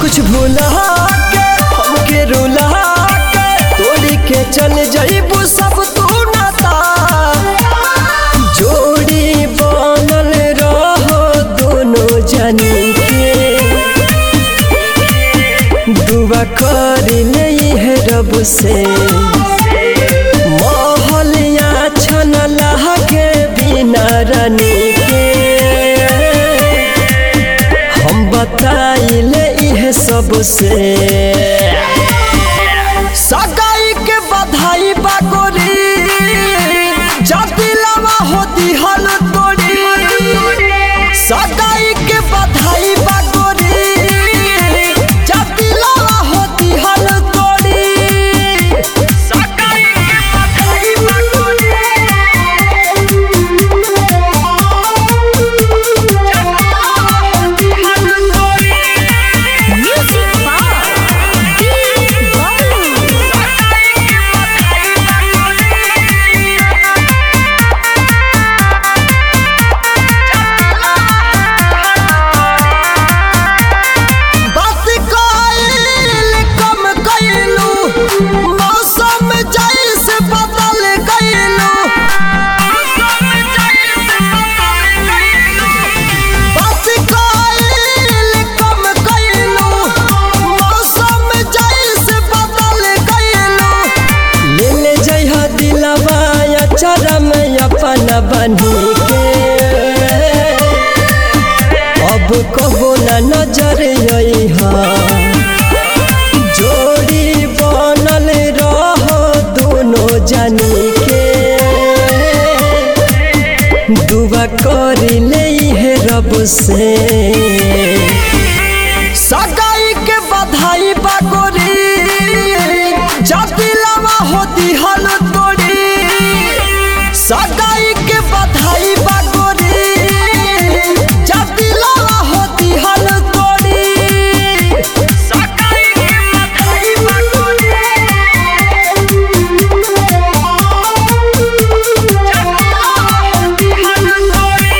कुछ भूला के हमके रुला के तोड़ी के चल जाइबू सब तू नाता जोड़ी बनल रहो दोनों जनी के दुआ कर नहीं है रब से मोहलिया छन लहके बिना रानी के हम बताइले इहे सबसे सगाई के बधाई बागोरी जदी लवा होती हल तोड़ी सगाई के बधाई बागोरी जदी लवा होती हल तोड़ी सगाई के बधाई Bagori Music by Deep Bolu. बात कइल कम कइलू मौसम जैसे बदल गइलू बात कइल कम कइलू मौसम जैसे बदल गइलू ले ले जइहा दिलवा चरम अपन बनी के अब कबो न नजर अइहा जोड़ी बनल रहो दोनों जनी के दुआ कर ले है रब से सगाई के बधाई बागोरी जदी लवा होती हल तोड़ी सगाई के बधाई बागोरी जदी लवा होती हल तोड़ी सगाई के बधाई बागोरी जदी लवा होती हल तोड़ी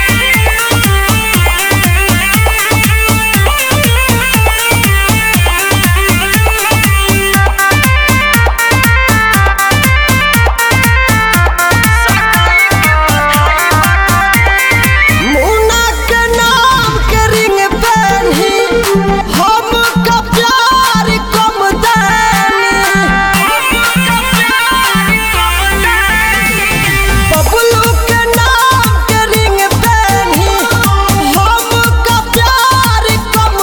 मुन्ना के नाम के रिंग पहनी हम का प्यार कम बबलू के नाम के रिंग पहनी हम का प्यार कम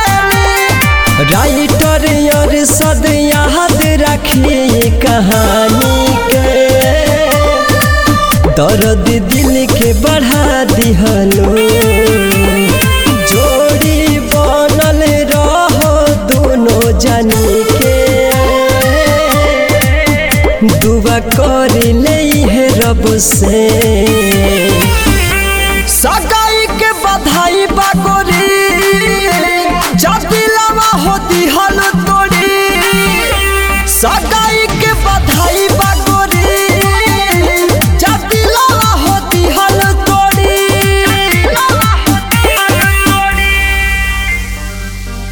राइटर और सद याद रखी कहानी के दर्द दिल के बढ़ा दिहलो जोड़ी बनल रहो दोनों जनी के दुआ कर ले है रब से सगाई के बधाई बागोरी जदी लवा होती हल तोड़ी सगाई